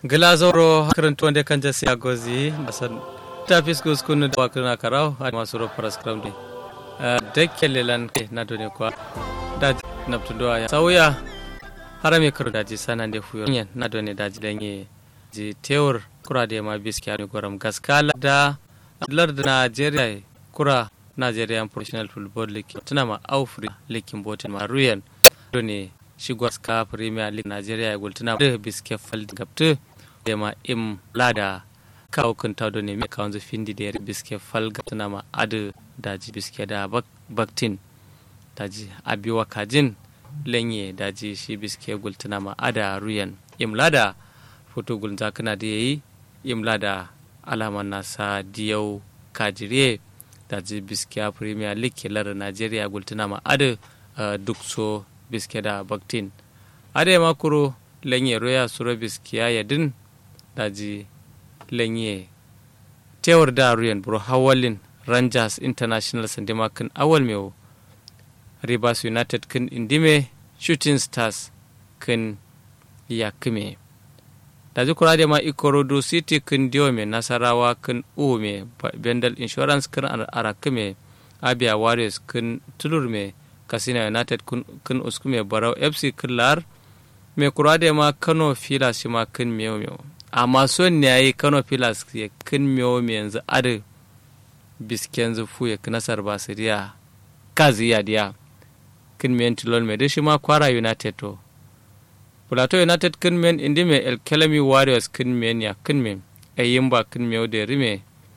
glazoro karantuwande kanja si agozi basan tafis gus kunu da wakuna karau a masu ro paraskram de da kellelan na done kwa da naptundo ya sauya harame karu daji sanan de fuyo nyen na done daji danye ji tewur kura da ma biski ani goram gaskala da lar da Najeriya kura Nigerian Professional Football League tuna ma aufri likin botin ma ruyan done shigwas ka Premier League Nigeria ya gultuna da biske fal gabtu da ma im lada kawo kun tawdo ne me kawon findi da biske fal gabtuna ma adu daji biske da baktin daji abiwa kajin lenye daji shi biske gultuna ma ada ruyan im lada foto gulza kana da yayi im lada alaman nasa diyau kajire daji biske Premier League lar Nigeria gultuna ma adu duk so biske da baktin ade makuro lenye roya suro biskiya yadin daji lenye tewar da ruyan bro hawalin rangers international sandima kan awal mewo rivers united kan indime shooting stars kan yakime daji kura da ma ikorodo city kan diome nasarawa kan ume bendel insurance kan arakime abia warriors kan tulurme kasina united kun uskume barau fc killar mai kura da ma kano filas shi ma kun miyo miyo amma son ne yayi kano filas ya kun miyo miyo yanzu adu bisken zufu ya nasar basiriya kazi ya diya kun miyan tilon mai shi ma kwara united to plateau united kun miyan indi mai el kelami warriors kun miyan ya kun miyan ayin ba kun miyo da rime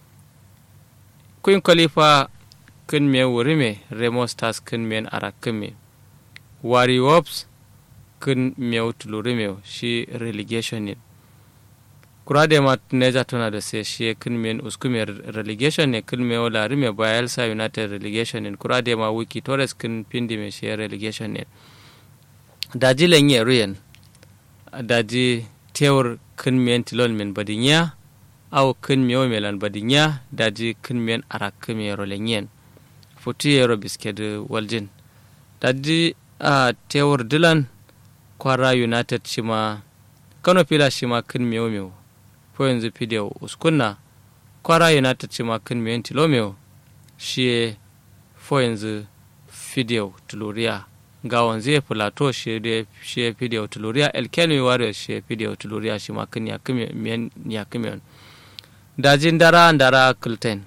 kun kwalifa kin me wuri me remo stars kin men ara kin me wari wops kin me tuluri me shi relegation ne kura da ma neja tana da sai shi kin men usku me relegation ne kin me wala rime bayelsa united relegation ne kura da ma wiki torres kin pindi me shi relegation ne daji lenye ruyen daji tewur kin men tilon men badinya aw kin me melan badinya daji kin men ara kin me rolenyen futi yero bisked waljin daddi a tewar dilan kwara united shima kano fila shima kin mewo mewo fo yanzu fidiyo uskunna kwara united shima kin mewo tilo mewo shi fo yanzu fidiyo tuluriya ga wanzu filato shi ya fidiyo tuluriya elkenwi warriors shi ya fidiyo tuluriya shima kin ya kimiyon dajin dara dara kulten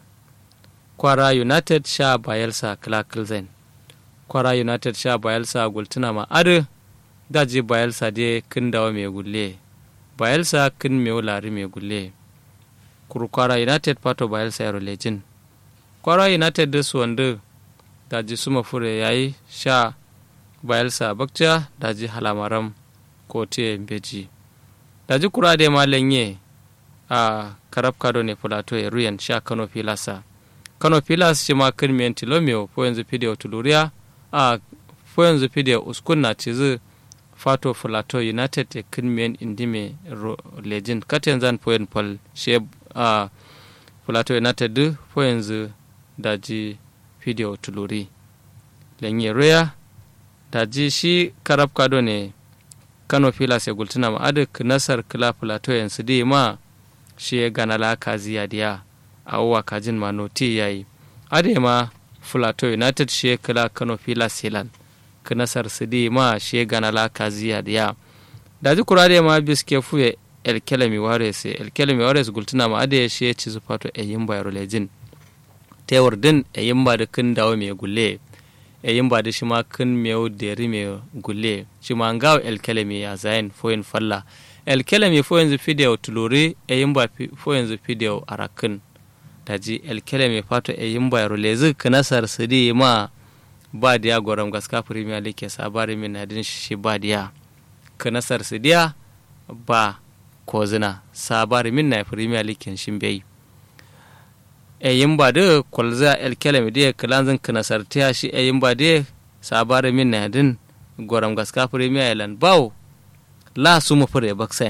kwara united sha bayelsa kilakilzen kwara united sha bayelsa gultuna ma adu daji bayelsa de kin dawa mai gulle bayelsa kin mai lari mai gulle kuru kwara united pato bayelsa yaro lejin kwara united da su wanda daji suma fure yayi sha bayelsa bakca daji halamaram ko te beji daji kura de ma lenye a karab kado ne plateau ya ruyan sha kano filasa kano pilas shi ma kan miyan tilomio ko yanzu fidiyo tuluriya a ko yanzu fidiyo uskun na cizi fato filato united ya kan miyan indime legend katin zan poyin pol shi a filato united du ko yanzu daji fidiyo tuluri lenye roya daji shi karab kado ne kano pilas ya gultuna ma adik nasar kila filato yansu di ma shi ya gana la kaziya diya awuwa kajin manoti ya yi adema fulato united she kala kano fila silan kanasar sidi ma she gana la kaziya diya daji kurade ma biske fuye el kelemi wares el kelemi wares gultuna ma ade she ci zufato e yimba yaro lejin tewar din e yimba da kin dawo me gulle e yimba da shi ma kin me deri me gulle shi ma ngawo el kelemi ya zain foyin falla el kelemi fo yanzu fideo tuluri e yimba fo yanzu fideo arakin taji elkele mai fato e yin bayaro lezi kanasar su di ma ba diya goram gaska premier league sabari min na din shi ba diya kanasar su diya ba kozina sabari min na premier league shin bai e yin ba da kwalza elkele mai diya kalanzin kanasar tiya shi e yin ba diya sabari min na din goram gaska premier land bawo la su mu fure baksa